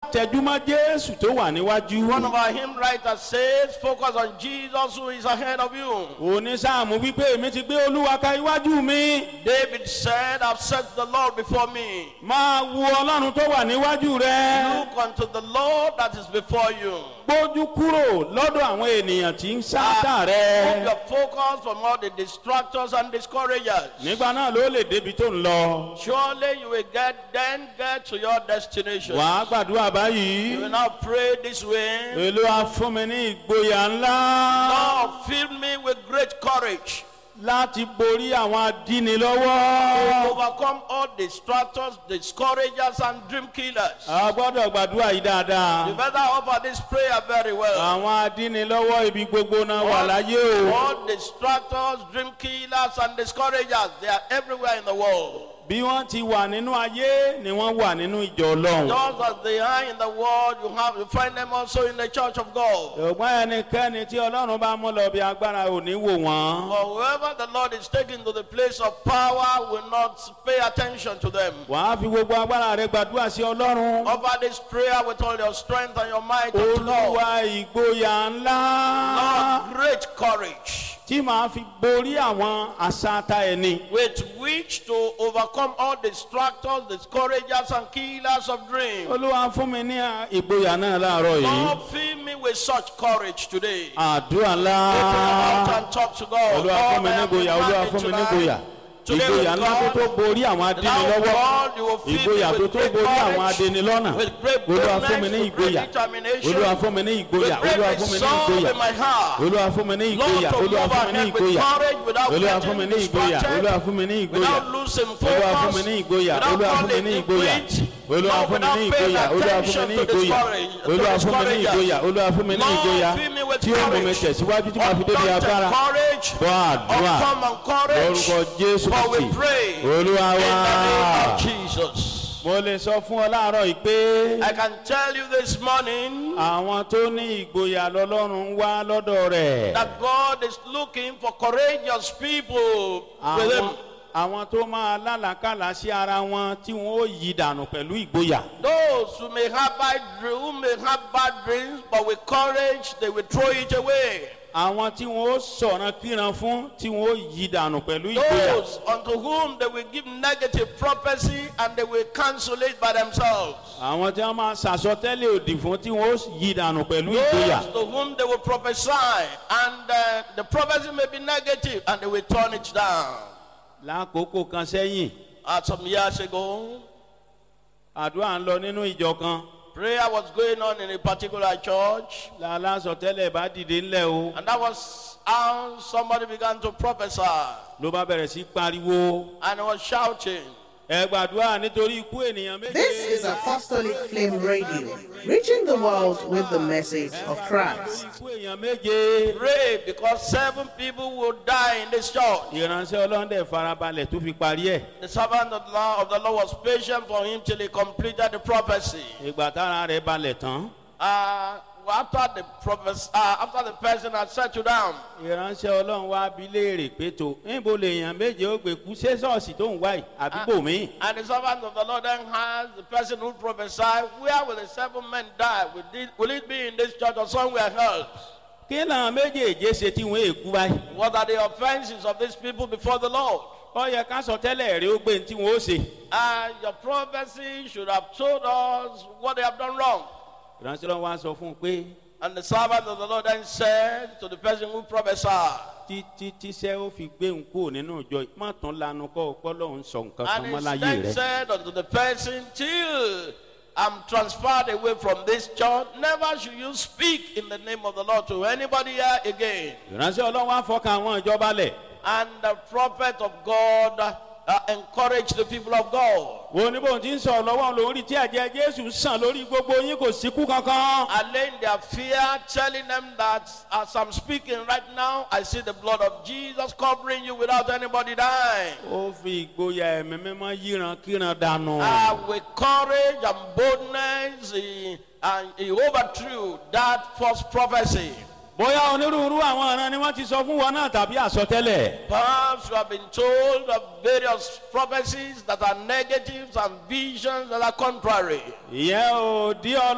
tẹjúmọ́ jésù tó wà níwájú. One of our hymn writers says, focus on Jesus who is ahead of you. onísáàmù wípé èmi ti gbé olúwa ka iwájú mi. David said, I've set the Lord before me. máa wo ọlọ́run tó wà níwájú rẹ. Look unto the Lord that is before you. gbójú kúrò lọ́dọ̀ àwọn ènìyàn tí ń sáátà Move rẹ. your focus from all the distractors and discouragers. nígbà náà ló lè débi tó ń lọ. Surely you will get then get to your destination. wàá gbàdúrà You báyìí. will now pray this way. olúwa fún mi ní ìgboyà ńlá. Lord, fill me with great courage láti borí àwọn to adínilọ́wọ́. overcome all distractors, discouragers, and dream killers. a gbọ́dọ̀ gbàdúrà yìí You dáadáa. better offer this prayer very well. àwọn adínilọ́wọ́ ibi gbogbo náà wà láyé o. All distractors, dream killers, and discouragers, they are everywhere in the world. bí wọ́n ti wà nínú ayé ni wọ́n wà nínú ìjọ ọlọ́run. Just as they are in the world, you have you find them also in the church of God. ṣùgbọ́n ẹnikẹ́ni tí ọlọ́run bá mú lọ bí agbára ò ní wò wọ́n. For whoever the Lord is taking to the place of power will not pay attention to them. wàá fi gbogbo agbára rẹ gbàdúrà sí ọlọ́run. Offer this prayer with all your strength and your might unto Lord. olúwa ìgboyà ńlá. Lord, great courage tí màá fi borí àwọn àṣàtà ẹni. with which to overcome all distractors, discouragers, and killers of dreams. olúwa fún mi ní ìgboyà náà láàárọ̀ yìí. Lord, fill me with such courage today. àdúrà Open your ńlá. mouth and talk to God. olúwa fún Lord, mi I ní am ìgboyà olúwa demanding fún mi ní tonight. ìgboyà. Today ìgboyà with ńlá tó God, tó borí àwọn Now, adínilọ́wọ́. God, you will fill ìgboyà me tó with tó great borí àwọn courage, adínilọ́nà. with great olúwa fún mi boldness, ní with great ìgboyà. determination, olúwa fún mi ní ìgboyà. with great olúwa fún mi ní resolve ìgboyà. in my heart. olúwa fún mi ní Lord, ìgboyà. to olúwa move fún mi ní ahead with ìgboyà. courage without olúwa fún mi getting ní ìgboyà. distracted, olúwa fún mi ní ìgboyà. without losing olúwa fún mi focus, ní ìgboyà. without olúwa fún mi falling ní in ìgboyà. quit, olúwa Lord, fún mi ní without paying ìgboyà. olúwa fún mi attention ní to ìgboyà. discourage- to olúwa fún mi ní discouragers. ìgboyà. olúwa fún mi ní Lord, ìgboyà. fill me with tí ó mú mi courage. tẹ̀síwájú tí màá fi débi Undaunted agbára. courage, gbọ́ àdúrà uncommon courage, lórúkọ jésù for we kristi pray olúwa in wá. the name of Jesus. mo lè sọ fún ọ láàárọ̀ yìí pé I can tell you this morning àwọn tó ní ìgboyà lọ́lọ́run ń wá lọ́dọ̀ rẹ̀. that God is looking for courageous people with àwọn Him. àwọn tó máa lálàkàlà sí ara wọn tí wọn ó yí dànù pẹ̀lú ìgboyà. Those who may have bad dreams, who may have bad dreams, but with courage they will throw it away. àwọn tí wọn ó sọ̀ràn kíran fún tí wọn ó yí dànù pẹ̀lú ìgboyà. Those unto whom they will give negative prophecy and they will cancel it by themselves. àwọn tí wọn máa ṣàsọtẹ́lẹ̀ òdì fún tí wọn ó yí dànù pẹ̀lú ìgboyà. Those to whom they will prophesy and uh, the prophecy may be negative and they will turn it down. lákòókò kan sẹ́yìn Uh, some years ago, àdúrà ń lọ nínú ìjọ kan prayer was going on in a particular church, lálásọtẹ́lẹ̀ bá dìde ńlẹ̀ o and that was how somebody began to prophesy ló bá bẹ̀rẹ̀ sí pariwo and he was shouting. ẹ gbàdúrà nítorí ikú ènìyàn méje. This is Apostolic Flame Radio, reaching the world with the message of Christ. ikú èèyàn méje. Pray because seven people will die in this church. ìránṣẹ́ ọlọ́dẹ farabalẹ̀ tó fi parí ẹ̀. The servant of the Lord, of the Lord was patient for him till he completed the prophecy. ìgbà tára rẹ̀ balẹ̀ tán. Uh, after the prophes- uh, after the person had settled down, ìránṣẹ́ ọlọ́run wá bí léèrè pé tó níbo lèèyàn méje ó gbé kú ṣé ṣọ́ọ̀ṣì tó ń wá yìí àdúgbò mi. and the servant of the Lord then asked the person who prophesied, Where will the seven men die? Will it, will it be in this church or somewhere else? kí làwọn méjèèjé ṣe tí wọ́n èkú báyìí. What are the offenses of these people before the Lord? ó yẹ ká sọ tẹ́lẹ̀ rí ó gbé ní tí wọ́n ó ṣe. And your prophecy should have told us what they have done wrong. ìránṣẹ́ ọlọ́run wá sọ fún un pé And the servant of the Lord then said to the person who prophesied, títí tíṣẹ́ ó fi gbé ń kúrò nínú ìjọ yìí má tún lanu kọ́ ọpọ́ lọ́hún sọ nǹkan kan And mọ́ he láyé then rẹ̀. said unto the person, Till I'm transferred away from this church, never should you speak in the name of the Lord to anybody here again. ìránṣẹ́ ọlọ́run wá fọkàn àwọn ìjọba lẹ̀. And the prophet of God uh, encouraged the people of God. wo ní bóun ti ń sọ lọ́wọ́ lòún rí tí ẹ̀jẹ̀ jésù sàn lórí gbogbo yín kò síkú kankan. Allaying their fear, telling them that as I'm speaking right now, I see the blood of Jesus covering you without anybody dying. ó fi ìgboyà ẹ̀mí mímọ́ yíran kíran dànù. Uh, with courage and boldness, he, and he overthrew that false prophecy. bóyá onírúurú àwọn ọ̀ràn ni wọ́n ti sọ fún wọn náà tàbí àsọtẹ́lẹ̀. Perhaps you have been told of various prophecies that are negatives and visions that are contrary. ìyẹn ò dí ọ